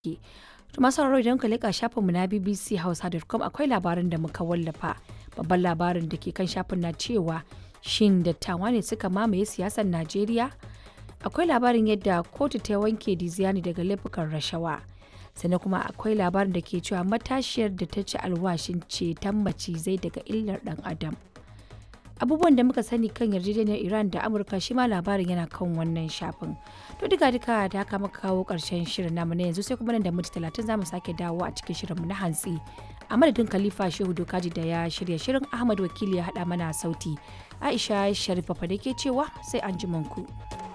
ke. To masu sauraro idan ka leƙa shafinmu na BBC Hausa.com akwai labarin da muka wallafa. Babban labarin da ke kan shafin na cewa shin dattawa ne suka mamaye siyasar Najeriya? Akwai labarin yadda kotu ta wanke Diziani daga laifukan rashawa. Sannan kuma akwai labarin da ke cewa matashiyar da ta ci alwashin ceton macizai daga illar ɗan adam. abubuwan da muka sani kan yarjejeniyar iran da amurka shi ma labarin yana kan wannan shafin to duka duka da haka muka kawo karshen shirin namu na yanzu sai kuma nan da minti talatin zamu sake dawo a cikin shirinmu na hantsi a madadin khalifa shehu dokaji da ya shirya shirin ahmad wakili ya haɗa mana sauti aisha sharifa fa da ke cewa sai an ku.